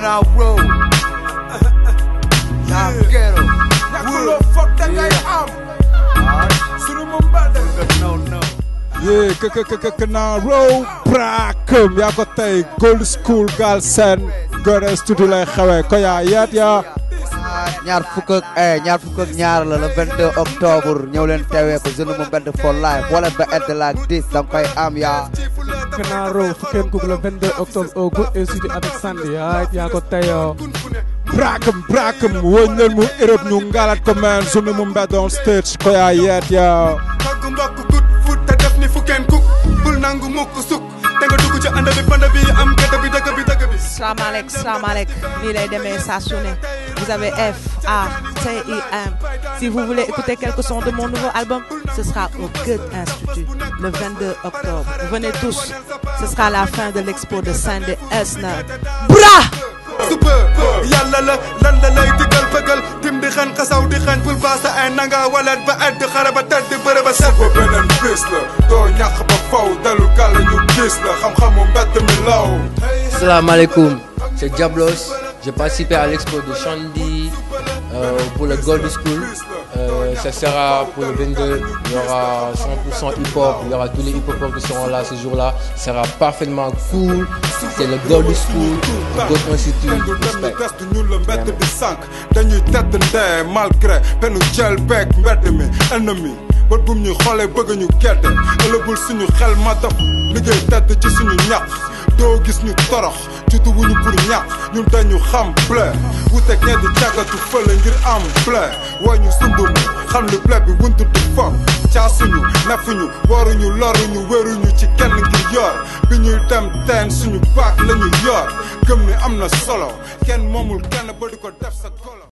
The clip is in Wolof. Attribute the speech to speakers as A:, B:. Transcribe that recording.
A: Canal Road. Nah, ghetto.
B: ñàkkuloo foog da ngay am sunu mu mbedd
A: No, no.
C: yee kë kë kë Canal Road Brakem yaa ko tey Gold School Galsen Gore studio lay xewee ko yaa yeet yaa
A: ñaar fukk ak eh ñaar fukk ak ñaar la le 22 octobre ñëw leen teewee ko jeune mu mbedd for life wala ba edd la 10 dam koy am yaa
D: Canal Road fukkeen kooku le 22 octobre au Good Institute avec Sandy ah yaa ko teyoo
C: Brakem Brakem woñ leen mu Europe ñu ngalat ko man sunu mu mbedd on stage ko yaa yeet yaa
B: togg mbokk gut fut te def ni fukkeen kuk bul nangu mukk suk te nga dugg ci ànd bi band bi am gëdd bi dëgg bi dëgg bi
E: salaamaaleykum salaamaaleykum nii lay demee saa su ne vous avez F A T I M si vous voulez écouter quelques sons de mon nouveau album ce sera au Goethe Institut le 22 octobre venez tous ce sera la fin de l'expo de Sandy Esna bra
B: suba yàlla la lan la lay digal bëggal tim di xañ xasaw di xañ bul baasa ay nanga walet ba edd xare ba tedd bëre ba set
F: ba beneen bés la doo ñàkk ba faw dalu gàll ñu gis la xam-xamu mbedd mi law
G: Salam alaikum, c'est Diablos. J'ai participé à l'expo de Shandy euh, pour le Gold School. Euh, ça sera pour le 22. Il y aura 100% hip-hop. Il y aura tous les hip-hopers qui seront là ce jour-là. Ça sera parfaitement cool. C'est le Gold School, le Gold Institute.
F: pendu dem ñu
G: Respect.
F: des du ñu la mbedd di sànq dañuy tedd ndee malgré penu jël beeg mbedd mi ennemi bët bum ñuy xoolee bëgg ñu gedd ëllëgul suñu xel ma def liggéey tedd ci suñu ñaq doo gis ñu torox jutu wuñu pour ñaq ñun dañu xam bleu wuteeg ñee di càggatu fële ngir am bleu woo ñu sumb mi xam li bleu bi wuntu di fop caasuñu nefuñu waruñu loruñu wéruñu ci kenn ngir yor bi ñuy dem teen suñu baak lañu yor gëm ni am na solo kenn moomul kenn ba di ko def sa kolo